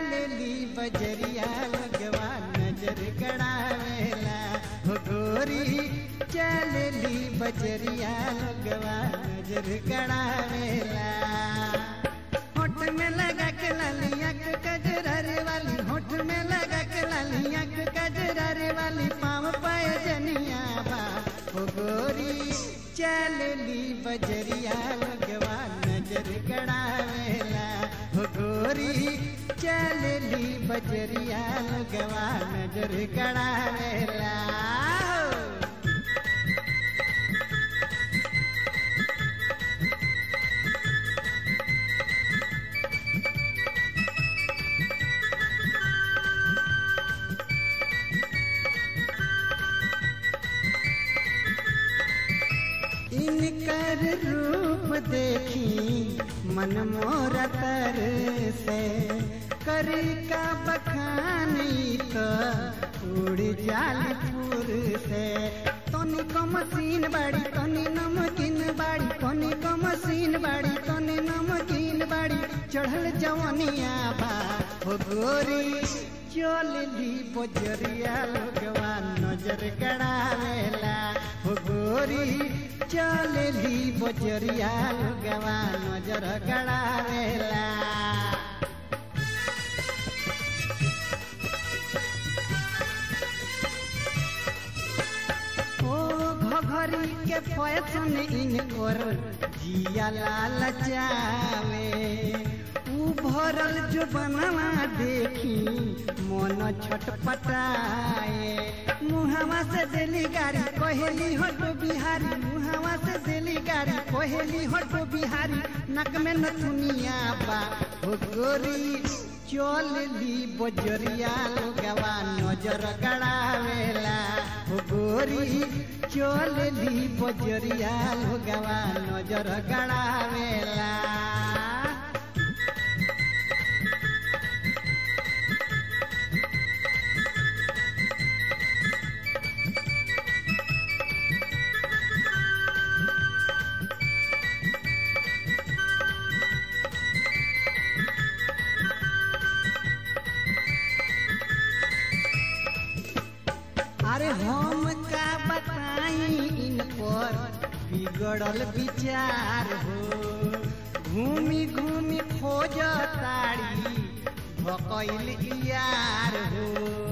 चलली बजरिया लगवा नजर गड़ावेला हो गोरी चलली बजरिया लगवा नजर गड़ावेला होठ में लगा के लालिया के कजरारे वाली होठ में लगा के लालिया के कजरारे वाली पाँव पाए जनिया बा हो गोरी चलली बजरिया लगवा नजर गड़ावेला हो गोरी चलली बजरिया लगवा नजर गड़ावेला इनकर रूप देखी मन मोर तर से करी का बखानी तो उड़ जालपुर से तनी को मशीन बाड़ी तनी नमकीन बाड़ी तनी को मशीन बाड़ी तनी नमकीन बाड़ी चढ़ल जवनिया बा हो गोरी चलली बजरिया लोगवा नजर गड़ावेला हो गोरी चलली बजरिया लोगवा नजर गड़ावेला ओ घघरी के फैशन इनकर जिया लाल चावे ऊ भरल जो बनवा देखी मन छटपटाए मुहावा से दिली गाड़ी कोहेली हटो बिहारी मुहावा से दिली गाड़ी कोहेली हटो बिहारी नक में नथुनिया बा हो गोरी चलली बजरिया लोगवा नजर गड़ावेला हो गोरी चलली बजरिया लोगवा नजर गड़ावेला अरे हम का बताई इन पर बिगड़ल विचार हो घूमी घूमी खोज ताड़ी भकैल यार हो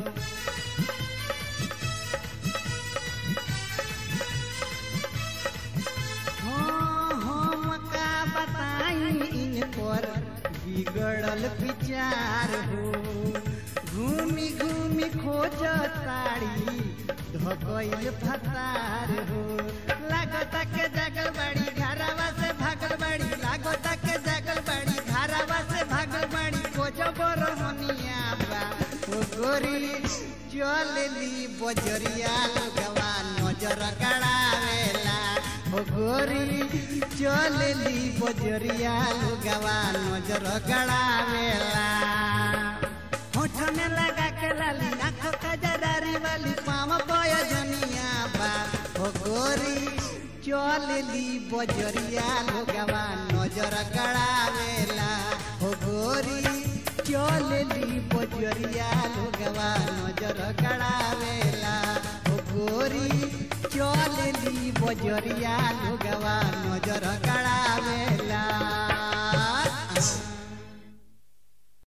हाँ, हम का बताई इन पर बिगड़ल विचार हो घूमी घूमी खोज ताड़ी धकैल फतार हो लागत के जगल बड़ी घरवा से भागल बड़ी लागत के जगल बड़ी घरवा से भागल बड़ी खोज बरहनिया बा ओ गोरी चलली बजरिया लोगवा नजर गड़ावेला ओ गोरी चलली बजरिया लोगवा नजर गड़ावेला होठ में लगा के लाली आंखों का जरारी वाली पाँव बोया जनिया बा हो गोरी चलली बजरिया लोगवा नजर गड़ावेला हो गोरी चलली बजरिया लोगवा नजर गड़ावेला हो गोरी चलली बजरिया लोगवा नजर गड़ा